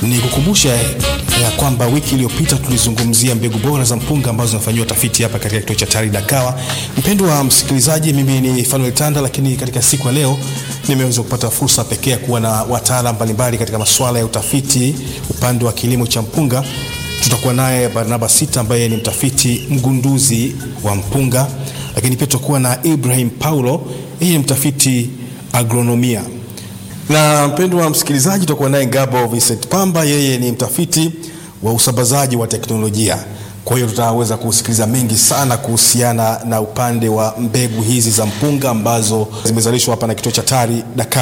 Ni kukumbusha ya kwamba wiki iliyopita tulizungumzia mbegu bora za mpunga ambazo zinafanyiwa tafiti hapa katika kituo cha TARI Dakawa. Mpendwa wa msikilizaji, mimi ni Fanuel Tanda, lakini katika siku ya leo nimeweza kupata fursa pekee ya kuwa na wataalamu mbalimbali katika masuala ya utafiti upande wa kilimo cha mpunga. Tutakuwa naye Barnaba Sita ambaye ni mtafiti mgunduzi wa mpunga, lakini pia tutakuwa na Ibrahim Paulo, yeye ni mtafiti agronomia na mpendwa wa msikilizaji, tutakuwa naye Ngabo Vincent Pamba, yeye ni mtafiti wa usambazaji wa teknolojia. Kwa hiyo tutaweza kusikiliza mengi sana kuhusiana na upande wa mbegu hizi za mpunga ambazo zimezalishwa hapa na kituo cha TARI Dakawa.